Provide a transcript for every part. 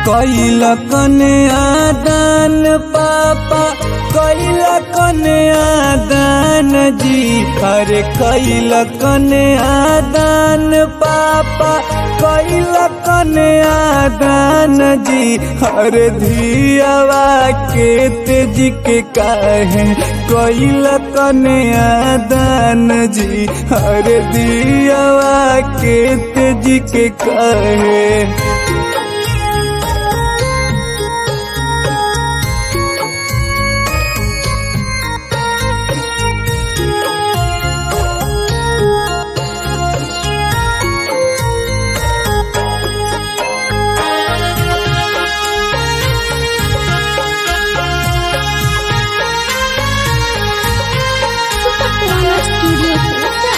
कैल कने आदान पापा कैल कने आदान जी अरे कैल कने आदान पापा कैल कने आदान जी अरे धियावा के तेज के काहे कैल कने आदान जी अरे दियावा के तेज के काहे Supatrana Studio Hilsa.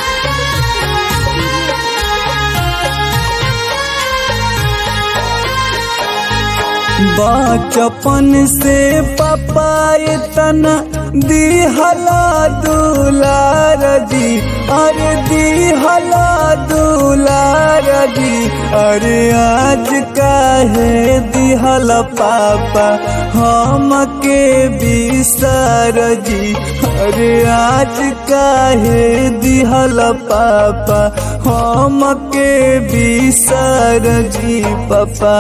बचपन से पापा इतना दिहला दुलार जी अरे दिहला दुलार जी अरे आज काहे दिहला पापा हम के बिसर जी अरे आज काहे दिहला पापा हम के बिसर जी पापा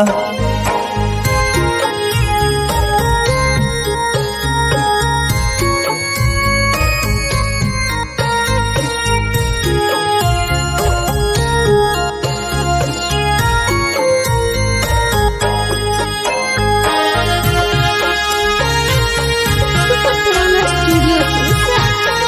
Supatrana Studio Hilsa.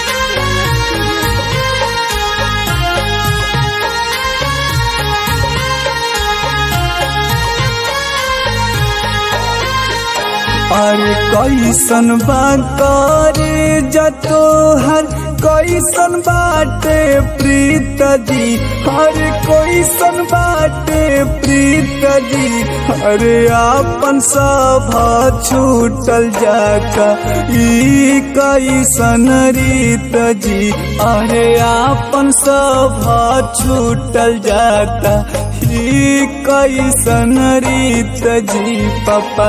अरे कैसन बा करे जतो हर कैसन बाटे प्रीत जी अरे कैसन बाटे प्रीत जी अरे आपन सब छूटल जाता ई कैसन रीत जी अरे आपन सब छूटल जाता ई कैसन रीत जी पापा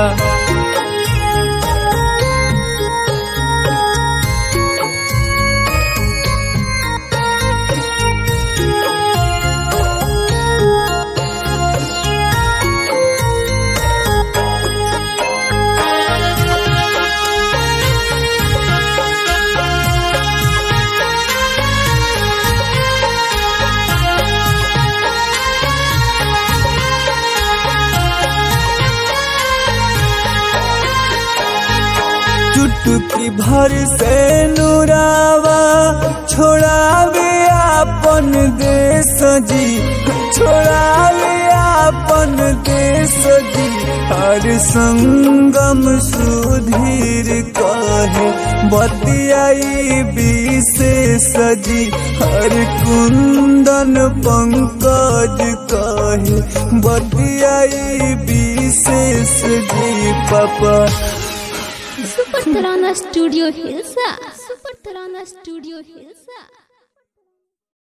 चुटकी भर से नुरावा छोड़ावे आपन देश जी छोड़ावे आपन देश जी हर संगम सुधीर कहे बतियाई विशेष जी हर कुंदन पंकज कहे बतियाई विशेष जी पापा Supatrana Studio Hilsa. Supatrana Studio Hilsa.